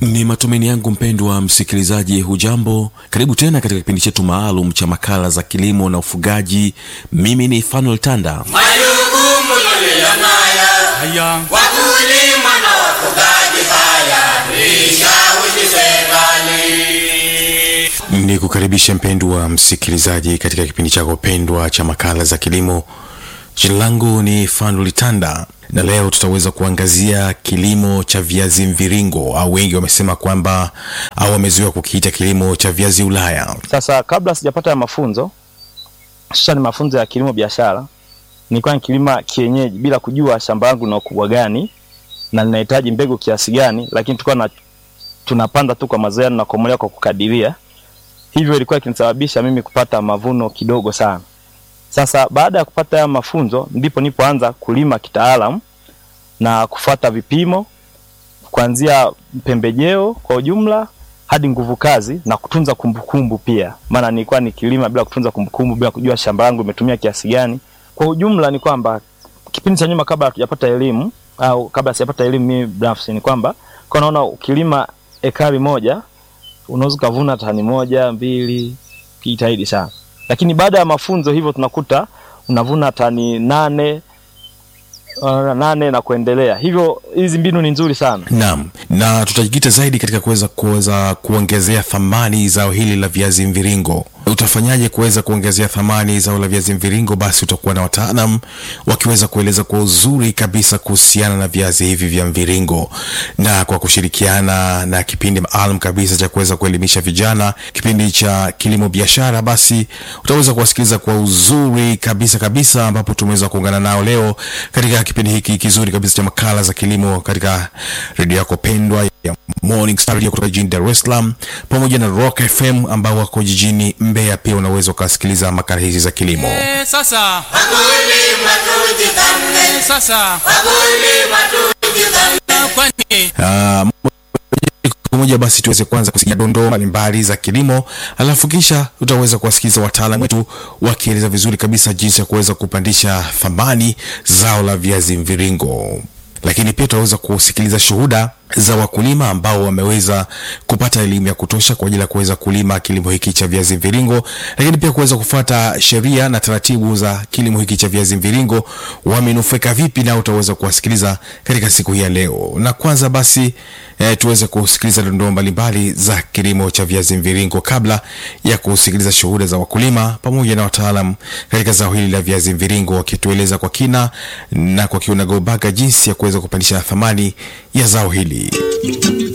Ni matumaini yangu mpendwa msikilizaji, hujambo? Karibu tena katika kipindi chetu maalum cha makala za kilimo na ufugaji. Mimi ni Fanuel Tanda. Majukumu tuliyonayo Haya, wakulima na wafugaji, haya tuishawishi serikali. Ni kukaribisha mpendwa msikilizaji katika kipindi chako pendwa cha makala za kilimo. Jina langu ni Fanuel Tanda na leo tutaweza kuangazia kilimo cha viazi mviringo au wengi wamesema kwamba au wamezoea kukiita kilimo cha viazi Ulaya. Sasa kabla sijapata ya mafunzo hususani mafunzo ya kilimo biashara, nilikuwa nikilima kienyeji bila kujua shamba langu lina ukubwa gani na linahitaji mbegu kiasi gani, lakini tulikuwa na tunapanda tu kwa mazoea na kukomolewa kwa kukadiria. Hivyo ilikuwa ikinisababisha mimi kupata mavuno kidogo sana. Sasa baada ya kupata haya mafunzo, ndipo nipoanza kulima kitaalamu na kufuata vipimo kuanzia pembejeo kwa ujumla hadi nguvu kazi na kutunza kumbukumbu pia, maana nilikuwa nikilima bila kutunza kumbukumbu, bila kujua shamba langu limetumia kiasi gani. Kwa ujumla ni kwamba kipindi cha nyuma, kabla hatujapata elimu au kabla sijapata elimu mimi binafsi, ni kwamba kwa naona ukilima ekari moja unaweza ukavuna tani moja mbili, kijitahidi sana, lakini baada ya mafunzo hivyo tunakuta unavuna tani nane uh, nane na kuendelea. Hivyo hizi mbinu ni nzuri sana. Naam, na tutajikita zaidi katika kuweza kuweza kuongezea thamani zao hili la viazi mviringo. Utafanyaje kuweza kuongezea thamani zao la viazi mviringo? Basi utakuwa na wataalam wakiweza kueleza kwa uzuri kabisa kuhusiana na viazi hivi vya mviringo, na kwa kushirikiana na kipindi maalum kabisa cha kuweza kuelimisha vijana, kipindi cha kilimo biashara, basi utaweza kuwasikiliza kwa uzuri kabisa kabisa, ambapo tumeweza kuungana nao leo katika kipindi hiki kizuri kabisa cha makala za kilimo katika redio yako pendwa ya Morning Star Radio kutoka jijini Dar es Salaam pamoja na Rock FM ambao wako jijini Mbeya. Pia unaweza ukasikiliza makala hizi za kilimo. eh, sasa Wakulima tujithamini, sasa wakulima tujithamini. kwani Ah, moja kwa moja basi tuweze kwanza kusikia dondoo mbalimbali za kilimo, alafu kisha tutaweza kuwasikiliza wataalamu wetu wakieleza vizuri kabisa jinsi ya kuweza kupandisha thamani zao la viazi mviringo lakini pia tutaweza kusikiliza shuhuda za wakulima ambao wameweza kupata elimu ya kutosha kwa ajili ya kuweza kulima kilimo hiki cha viazi mviringo, lakini pia kuweza kufuata sheria na taratibu za kilimo hiki cha viazi mviringo, wamenufaika vipi, na utaweza kuwasikiliza katika siku hii ya leo. Na kwanza basi eh, tuweze kusikiliza dondoo mbalimbali za kilimo cha viazi mviringo kabla ya kusikiliza shuhuda za wakulima pamoja na wataalam katika zao hili la viazi mviringo wakitueleza kwa kina na kwa kiunagobaga jinsi ya kuweza kupandisha thamani ya zao hili.